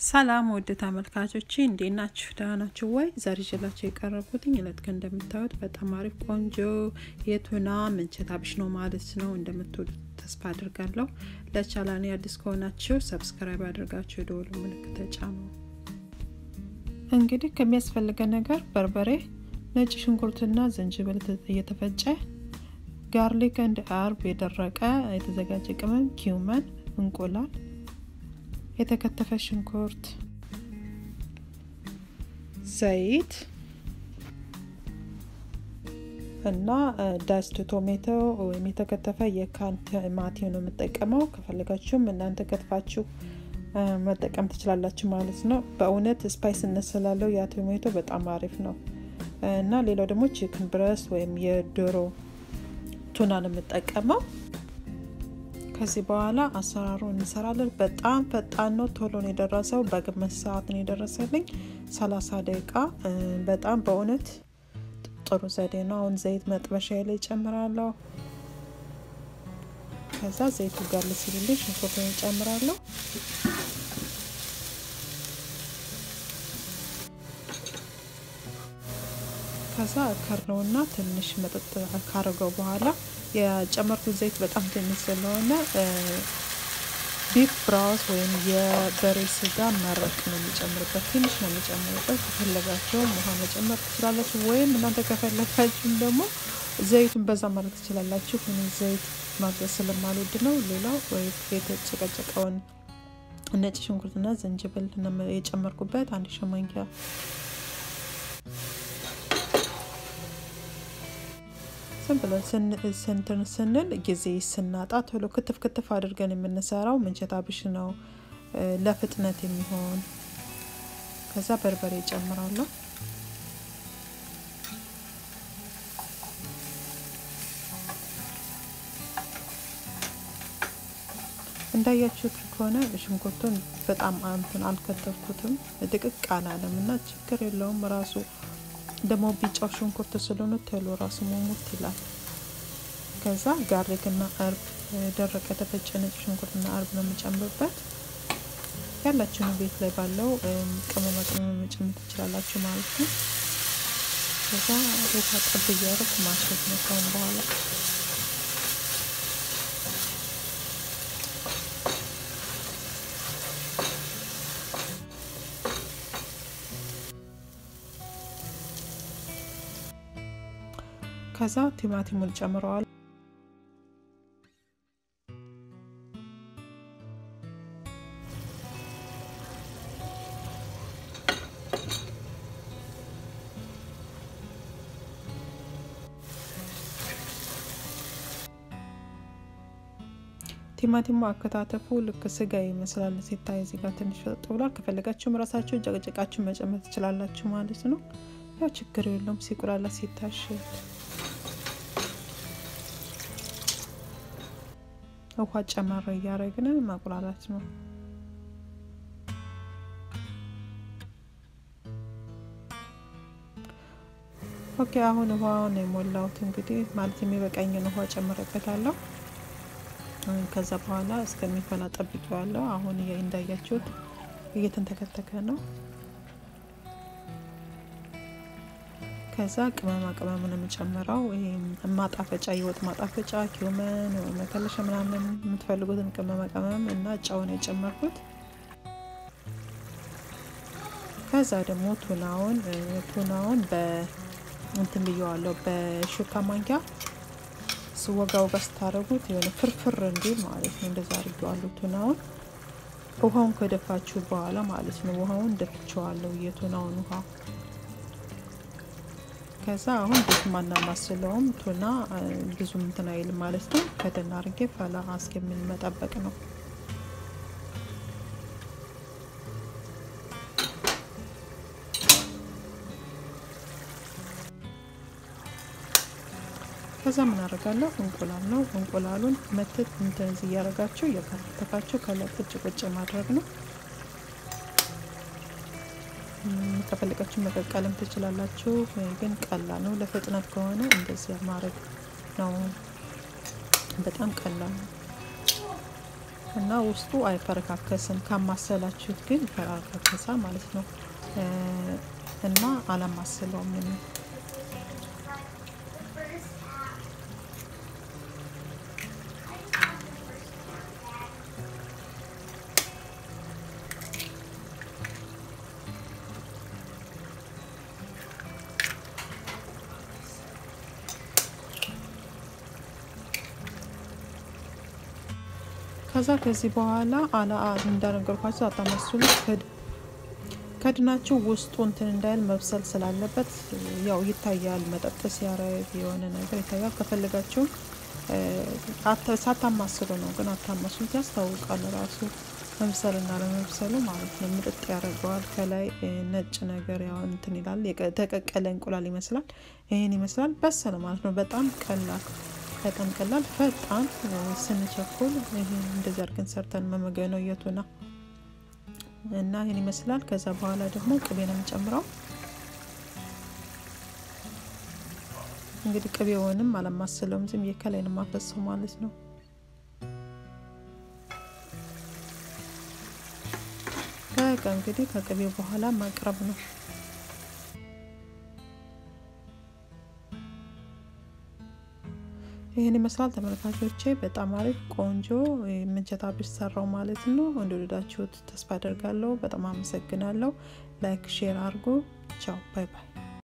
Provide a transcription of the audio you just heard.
ሰላም ውድ ተመልካቾች እንዴት ናችሁ? ደህና ናችሁ ወይ? ዛሬ ይዤላችሁ የቀረብኩትኝ እለት ግን እንደምታዩት በጣም አሪፍ ቆንጆ የቱና ምንቸት አብሽ ነው ማለት ነው። እንደምትወዱት ተስፋ አድርጋለሁ። ለቻላኔ አዲስ ከሆናችሁ ሰብስክራይብ አድርጋችሁ የደወሉ ምልክት ተጫኑ። እንግዲህ ከሚያስፈልገን ነገር በርበሬ፣ ነጭ ሽንኩርትና ዝንጅብል እየተፈጨ ጋርሊክ እንድ አርብ የደረቀ የተዘጋጀ ቅመም፣ ኪውመን፣ እንቁላል የተከተፈ ሽንኩርት፣ ዘይት እና ዳስት ቶሜቶ ወይም የተከተፈ የካን ቲማቲም ነው የምጠቀመው። ከፈለጋችሁም እናንተ ከትፋችሁ መጠቀም ትችላላችሁ ማለት ነው። በእውነት ስፓይስነት ስላለው ያ ቶሜቶ በጣም አሪፍ ነው እና ሌላው ደግሞ ቺክን ብረስት ወይም የዶሮ ቱና ነው የምጠቀመው። ከዚህ በኋላ አሰራሩ እንሰራለን። በጣም ፈጣን ነው፣ ቶሎ ነው የደረሰው። በግማሽ ሰዓት ነው የደረሰልኝ፣ ሰላሳ ደቂቃ። በጣም በእውነት ጥሩ ዘዴ ነው። አሁን ዘይት መጥበሻ ላይ ጨምራለሁ። ከዛ ዘይቱ ጋር ሲልልኝ ሽንኩርቱን ጨምራለሁ። ከዛ ከርነውና ትንሽ መጠጥ ካረገው በኋላ የጨመርኩት ዘይት በጣም ትንሽ ስለሆነ ቢፍ ብራውስ ወይም የበሬ ስጋ መረቅ ነው የሚጨምርበት። ትንሽ ነው የሚጨምርበት። ከፈለጋቸውም ውሃ መጨመር ትችላላችሁ፣ ወይም እናንተ ከፈለጋችሁም ደግሞ ዘይቱን በዛ ማድረግ ትችላላችሁ። እኔ ዘይት ማብዛት ስለማልወድ ነው። ሌላው የተጨቀጨቀውን ነጭ ሽንኩርትና ዝንጅብል የጨመርኩበት አንድ ሻይ ማንኪያ ዝም ብለን ስንትን ስንል ጊዜ ስናጣ ቶሎ ክትፍ ክትፍ አድርገን የምንሰራው ምንቸት አብሽ ነው፣ ለፍጥነት የሚሆን ከዛ በርበሬ ይጨምራለሁ። እንዳያችሁት ከሆነ ሽንኩርቱን በጣም እንትን አልከተፍኩትም፣ ድቅቅ አላለም እና ችግር የለውም ራሱ ደግሞ ቢጫው ሽንኩርት ስለሆነ ቶሎ ራሱ ሞሙት ይላል። ከዛ ጋርሊክና እርብ ደረቀ የተፈጨ ነጭ ሽንኩርትና እርብ ነው የምጨምርበት። ያላችሁን ቤት ላይ ባለው ቅመማ ቅመም መጨመር ትችላላችሁ ማለት ነው። ከዛ ውሃ ጠብ እያደረኩ ማሸት ነው ካሁን በኋላ ከዛ ቲማቲሙን ጨምረዋል። ቲማቲሙ አከታተፉ ልክ ስጋ ይመስላል ሲታይ፣ እዚህ ጋር ትንሽ ፈጥ ብሏል። ከፈለጋችሁም ራሳችሁ ጨቅጨቃችሁ መጨመር ትችላላችሁ ማለት ነው። ያው ችግር የለውም ሲቁላላ ሲታሽ ውሃ ጨመር እያደረግን ማቁላላት ነው። ኦኬ አሁን ውሃውን የሞላሁት እንግዲህ ማለት የሚበቃኝን ውሃ ጨምረበታለሁ። ከዛ በኋላ እስከሚፈላ ጠብቄዋለሁ። አሁን እንዳያችሁት እየተንተከተከ ነው። ከዛ ቅመማ ቅመም ነው የምጨምረው። ማጣፈጫ የወጥ ማጣፈጫ ኪውመን መከለሻ ምናምን የምትፈልጉትን ቅመማ ቅመም እና ጨው ነው የጨመርኩት። ከዛ ደግሞ ቱናውን ቱናውን በእንትን ብየዋለሁ በሹካ ማንኪያ ስወጋ ወጋ ስታደርጉት የሆነ ፍርፍር እንዲል ማለት ነው። እንደዛ አድርጌዋለሁ ቱናውን ውሃውን ከደፋችሁ በኋላ ማለት ነው። ውሃውን ደፍቼዋለሁ የቱናውን ውሃ ከዛ አሁን ቤት ማናማስለውም ቱና ብዙ እንትን አይልም ማለት ነው። ከደን አርጌ ፈላ እስከሚል መጠበቅ ነው። ከዛ ምን አደርጋለሁ? እንቁላል ነው። እንቁላሉን መትት እንደዚህ እያደረጋችሁ እየከተፋችሁ ከላይ ቁጭ ቁጭ ማድረግ ነው። ከፈለጋችሁ መቀቀልም ትችላላችሁ፣ ግን ቀላል ነው። ለፍጥነት ከሆነ እንደዚህ ማድረግ ነው። በጣም ቀላል ነው። እና ውስጡ አይፈረካከስም። ካማሰላችሁት ግን ይፈረካከሳል ማለት ነው እና አላማስለውም እኔ ከዛ ከዚህ በኋላ አላ እንዳነገርኳቸው አታማስሉ ከድናችሁ ውስጡ እንትን እንዳይል መብሰል ስላለበት ያው ይታያል። መጠጥ ሲያረግ የሆነ ነገር ይታያል። ከፈለጋችሁም ሳታማስሉ ነው፣ ግን አታማስሉት ያስታውቃል ራሱ መብሰልና ለመብሰሉ ማለት ነው። ምጥጥ ያደርገዋል። ከላይ ነጭ ነገር ያው እንትን ይላል። የተቀቀለ እንቁላል ይመስላል። ይህን ይመስላል። በሰለ ማለት ነው። በጣም ቀላል በጣም ቀላል ፈጣን ስንቸኩል ይህን እንደዚህ አድርገን ሰርተን መመገብ ነው የቱና እና ይህን ይመስላል። ከዛ በኋላ ደግሞ ቅቤ ነው የምጨምረው። እንግዲህ ቅቤውንም አለማስለውም ዝም ከላይ ነው የማፈሰው ማለት ነው። በቃ እንግዲህ ከቅቤው በኋላ ማቅረብ ነው። ይህን ይመስላል ተመልካቾቼ። በጣም አሪፍ ቆንጆ ምንቸት አብሽ ሰራው ማለት ነው። እንደወደዳችሁት ተስፋ አደርጋለሁ። በጣም አመሰግናለሁ። ላይክ ሼር አድርጎ ቻው፣ ባይ ባይ።